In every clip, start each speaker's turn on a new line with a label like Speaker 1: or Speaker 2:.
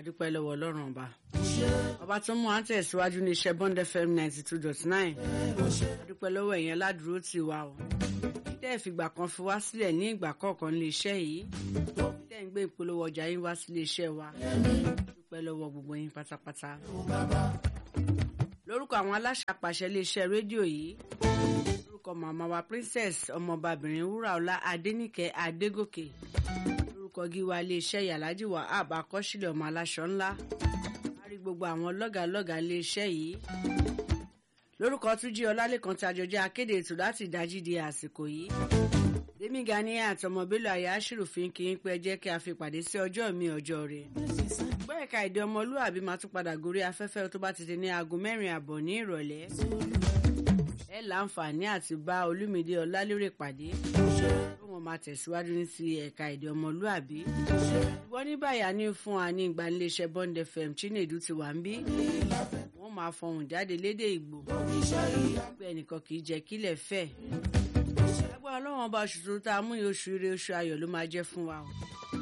Speaker 1: adúpẹ́ lọ́wọ́ ọlọ́run ọba ọba tó mú à ń tẹ̀síwájú ní iṣẹ́ bond fm ninety two dot nine adúpẹ́ lọ́wọ́ ẹ̀yẹn aládùúró tì wá o tẹ́ ẹ̀ fìgbà kan fi wá sílẹ̀ ní ìgbà kọ̀ọ̀kan ní iṣẹ́ yìí tẹ́ ẹ̀ ń gbé ìpolówó ọjà yín wá sílé iṣẹ́ wa adúpẹ́ lọ́wọ́ gbogbo yín pátápátá lórúkọ àwọn aláṣẹ àpàṣẹ iléeṣẹ́ rédíò yìí lórúkọ màmá wa princess ọmọbabìnrin wúràọlá adéníkẹ́ adégòkè lórúkọ gíwá iléeṣẹ́ yàlájì wahab akọ́sílẹ̀ ọmọ aláṣọ ńlá a rí gbogbo àwọn lọ́gàlọ́gà iléeṣẹ́ yìí lórúkọ túnjí ọlálẹ́kan tí àjọjẹ́ akéde ètò láti ìdájí di àsìkò yìí dèmí gani àtọmọ bello àyà aṣírùfín kì í pẹ́ jẹ́ kí a fi pàdé sí ọjọ́ mi ọjọ́ rẹ̀ gbọ́ ẹ̀ka èdè ọmọlúàbí máa tún padà gorí afẹ́fẹ́ tó bá ti di ní aago mẹ́rin àbọ̀ ní ìrọ̀lẹ́ ẹ láǹfààní àti bá olúmídé ọlálérè pàdé tó wọn máa tẹ̀síwájú ní ti ẹ̀ka èdè ọmọlúàbí ṣùgbọ́n ní báyà ní fún wa ní ìgbaniléeṣẹ́ bond fm chinedu ti wà ń bí wọ́n máa fọhùn jáde lédè ìgbò pé ẹnìkan kì í jẹ́ kílẹ̀ fẹ́ agbára ọlọ́run ọba oṣù tó tá a mú yìí oṣù ire oṣù ayọ̀ ló máa jẹ́ fún wa o.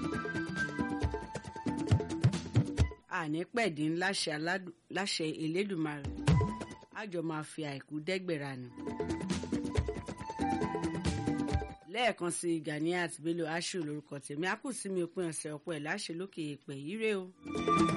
Speaker 1: àní pẹ̀dín láṣẹ elédùnmarè àjọ máa fi àìkú dẹ́gbẹ̀rà nù. lẹ́ẹ̀kan sí Ganiat Bello Ashiru lórúkọ tèmi a kù sí mi òpin ọ̀sẹ̀ ọ̀pọ̀ ẹ̀ láṣẹ lókè èèpẹ̀ yìí rè o.